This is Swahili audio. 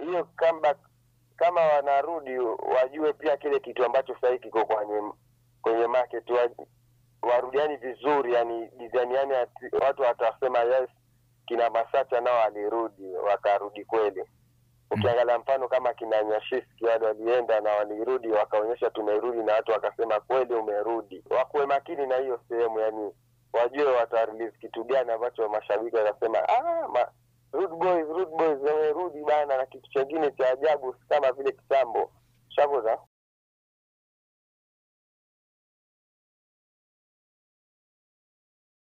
hiyo comeback kama wanarudi wajue pia kile kitu ambacho sahii kiko kwenye kwenye market wa, warudiani vizuri yani design yani ati- watu watasema yes kina Masacha nao walirudi wakarudi kweli ukiangalia mfano kama kina Nyashiski wale walienda na walirudi wakaonyesha tumerudi na watu wakasema kweli umerudi wakuwe makini na hiyo sehemu yani wajue watarelease kitu gani ambacho mashabiki watasema ah, ma, Rude Boys, Rude Boys wamerudi bana na kitu chengine cha ajabu si kama vile kitambo shaboza